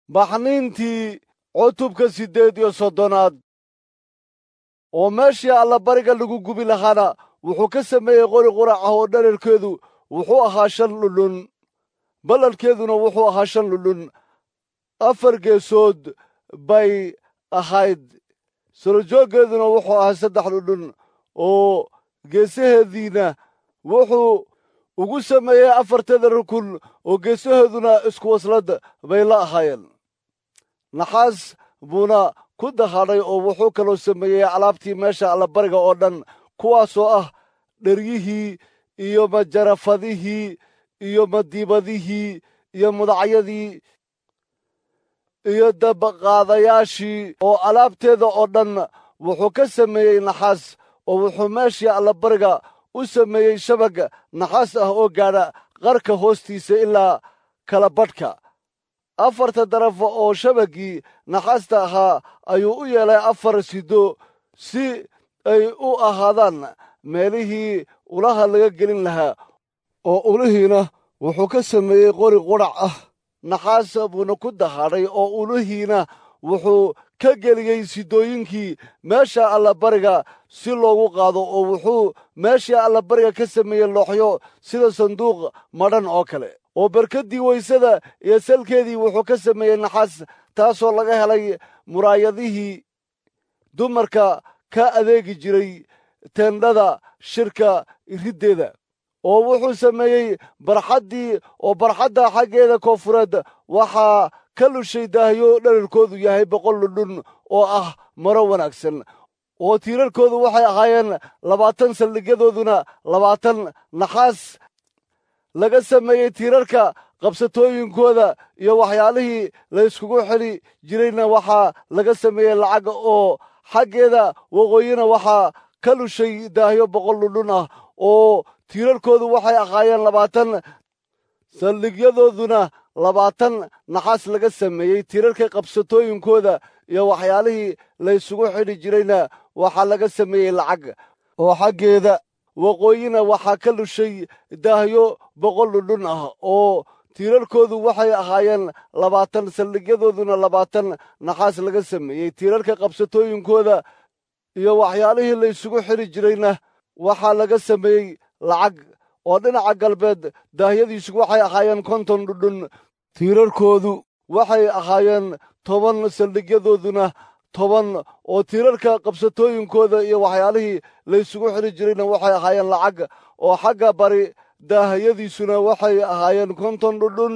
baxniintii cutubka siddeed iyo soddonaad oo meeshii allabariga lagu gubi lahaana wuxuu ka sameeyey qori qurac ah oo dherarkeedu wuxuu ahaa shan dhudhun balladhkeeduna wuxuu ahaa shan dhudhun afar geesood bay ahayd solojooggeeduna wuxuu ahaa saddex dhudhun oo geesaheediina wuxuu ugu sameeyey afarteeda rukun oo geesaheeduna isku waslad bay la ahaayeen naxaas buuna ku dahadhay oo wuxuu kaloo sameeyey alaabtii meesha allabariga oo dhan kuwaasoo ah dheryihii iyo majarafadihii iyo madiibadihii iyo mudacyadii iyo dabaqaadayaashii oo alaabteeda oo dhan wuxuu ka sameeyey naxaas oo wuxuu meeshii allabariga u sameeyey shabag naxaas ah oo gaadha qarka hoostiisa ilaa kala badhka afarta darafo oo shabaggii naxaasta ahaa ayuu u yeelay afar sido si ay u ahaadaan meelihii ulaha laga gelin lahaa oo ulihiina wuxuu ka sameeyey qori qudhac ah naxaas buuna ku dahadhay oo ulihiina wuxuu ka geliyey sidooyinkii meesha allabariga si loogu qaado oo wuxuu meeshii allabariga ka sameeyey looxyo sida sanduuq madhan oo kale oo barkaddii weysada iyo salkeedii wuxuu ka sameeyey naxaas taasoo laga helay muraayadihii dumarka ka adeegi jiray teendhada shirka riddeeda oo wuxuu sameeyey barxaddii oo barxadda xaggeeda koonfureed waxaa ka lushay daahyo dherarkoodu yahay boqol dhudhun oo ah maro wanaagsan oo tiirarkoodu waxay ahaayeen labaatan saldhigyadooduna labaatan naxaas laga sameeyey tiirarka qabsatooyinkooda iyo waxyaalihii la yskugu xidhi jirayna waxaa laga sameeyey lacag oo xaggeeda waqooyina waxaa ka lushay daahyo boqol dhudhun ah oo tiirarkoodu waxay ahaayeen labaatan saldhigyadooduna labaatan naxaas laga sameeyey tiirarka qabsatooyinkooda iyo waxyaalihii la ysugu xidhi jirayna waxaa laga sameeyey lacag oo xaggeeda waqooyina waxaa ka lushay daahyo boqol dhudhun ah oo tiirarkoodu waxay ahaayeen labaatan saldhigyadooduna labaatan naxaas laga sameeyey tiirarka qabsatooyinkooda iyo waxyaalihii la ysugu xidhi jirayna waxaa laga sameeyey lacag oo dhinaca galbeed daahyadiisu waxay ahaayeen konton dhudhun tiirarkoodu waxay ahaayeen toban saldhigyadooduna toban oo tiirarka qabsatooyinkooda iyo waxyaalihii la ysugu xidhi jirayna waxay ahaayeen lacag oo xagga bari daahiyadiisuna waxay ahaayeen konton dhudhun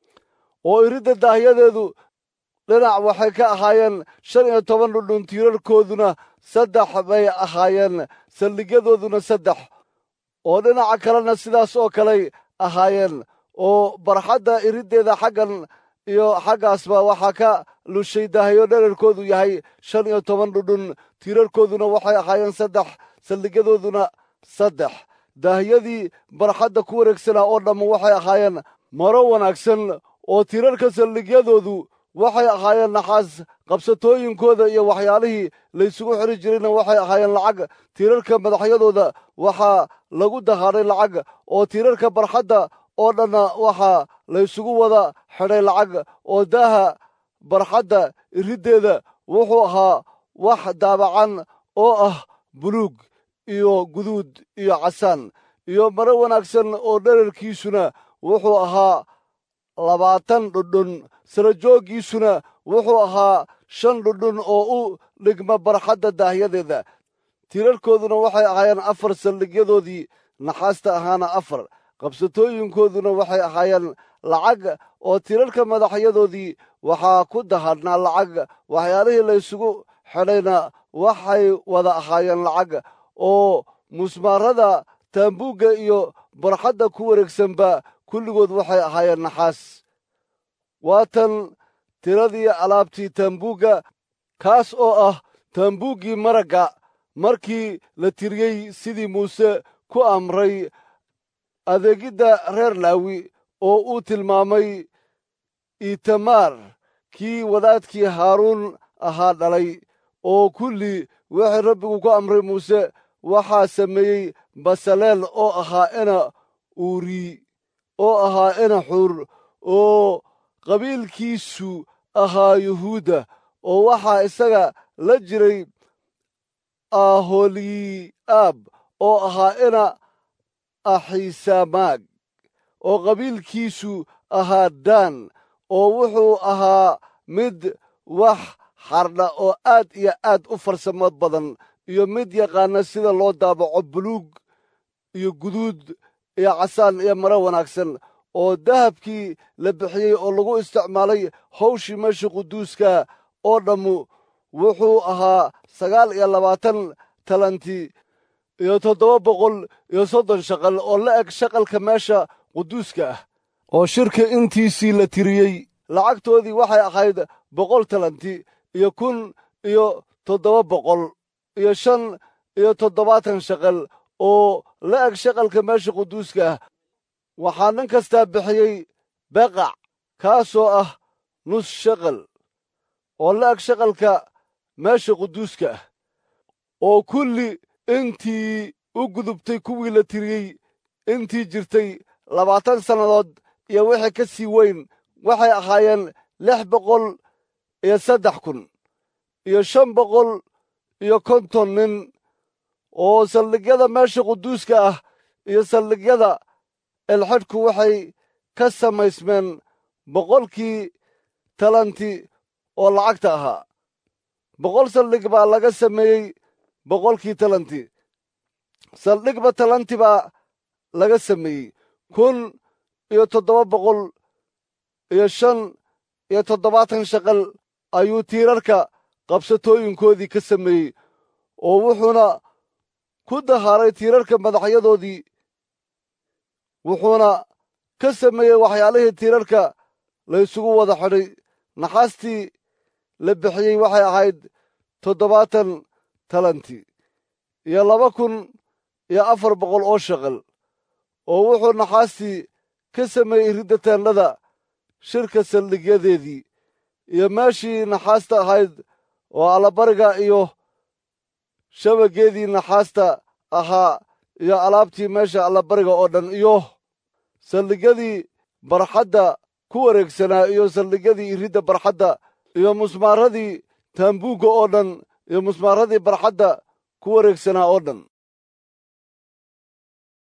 oo iridda daahyadeedu dhinac waxay ka ahaayeen shan iyo toban dhudhun tiirarkooduna saddex bay ahaayeen saldhigyadooduna saddex oo dhinaca kalena sidaas oo kaley ahaayeen oo barxadda iriddeeda xaggan iyo xaggaasba waxaa ka lushay daahyo dherarkoodu yahay shan iyo toban dhudhun tiirarkooduna waxay ahaayeen saddex saldhigyadooduna saddex daahyadii barxadda ku wareegsanaa oo dhamma waxay ahaayeen maro wanaagsan oo tiirarka saldhigyadoodu waxay ahaayeen naxaas qabsatooyinkooda iyo waxyaalihii laysugu xidhi jirayna waxay ahaayeen lacag tiirarka madaxyadooda waxaa lagu dahadhay lacag oo tiirarka barxadda oo dhanna waxaa laysugu wada xidhay lacag oo daaha barxadda iriddeeda wuxuu ahaa wax daabacan oo ah buluug iyo guduud iyo casaan iyo maro wanaagsan oo dherarkiisuna wuxuu ahaa labaatan dhudhun sarajooggiisuna wuxuu ahaa shan dhudhun oo u dhigma barxadda daahyadeeda tiirarkooduna waxay ahaayeen afar saldhigyadoodii naxaasta ahaana afar qabsatooyinkooduna waxay ahaayeen lacag oo tiirarka madaxyadoodii waxaa ku dahadhnaa lacag waxyaalihii laysugu xidhayna waxay wada ahaayeen lacag oo musmaarada taambuugga iyo barxadda ku wareegsanba kulligood waxay ahaayeen naxaas waatan tiradii alaabtii taambuugga kaas oo ah taambuuggii maragga markii la tiriyey sidii muuse ku amray adeegidda reer laawi oo uu tilmaamay itamaar kii wadaadkii haaruun ahaa dhalay oo kulli wixii rabbigu ku amray muuse waxaa sameeyey basaleel oo ahaa ina uuri oo ahaa ina xuur oo qabiilkiisu ahaa yuhuudda oo waxaa isaga la jiray aholiaab oo ahaa ina axiisamaag oo qabiilkiisu ahaa daan oo wuxuu ahaa mid wax xardha oo aad iyo aad u farsamo badan iyo mid yaqaana sida loo daabaco buluug iyo guduud iyo casaan iyo maro wanaagsan oo dahabkii la bixiyey oo lagu isticmaalay hawshii meesha quduuska oo dhammu wuxuu ahaa sagaal iyo labaatan talanti iyo toddoba boqol iyo soddon shaqal oo la eg shaqalka meesha quduuska ah oo shirka intiisii la tiriyey lacagtoodii waxay ahayd boqol talanti iyo kun iyo toddoba boqol iyo shan iyo toddobaatan shaqal oo la eg shaqalka meesha quduuska ah waxaa nin kastaa bixiyey beqac kaasoo ah nus shaqal oo la eg shaqalka meesha quduuska ah oo kulli intii u gudubtay kuwii la tiriyey intii jirtay labaatan sannadood iyo wixii ka sii weyn waxay ahaayeen lix boqol iyo saddex kun iyo shan boqol iyo konton nin oo saldhigyada meesha quduuska ah iyo saldhigyada elxadhku waxay ka samaysmeen boqolkii talanti oo lacagta ahaa boqol saldhig baa laga sameeyey boqolkii talanti saldhigba talanti baa laga sameeyey kun iyo toddoba boqol iyo shan iyo toddobaatan shaqal ayuu tiirarka qabsatooyinkoodii ka sameeyey oo wuxuuna ku dahaaray tiirarka madaxyadoodii wuxuuna ka sameeyey waxyaalihii tiirarka laysugu wada xidhay naxaastii la bixiyey waxay ahayd toddobaatan talanti iyo laba kun iyo afar boqol oo shaqal oo wuxuu naxaastii ka sameeyey ridda teendhada shirka saldhigyadeedii iyo meeshii naxaasta ahayd oo allabariga iyo shabageedii naxaasta ahaa iyo alaabtii meesha allabariga oo dhan iyo saldhigyadii barxadda ku wareegsanaa iyo saldhigyadii iridda barxadda iyo musmaaradii taambuugga oo dhan iyo musmaaradii barxadda ku wareegsanaa oo dhan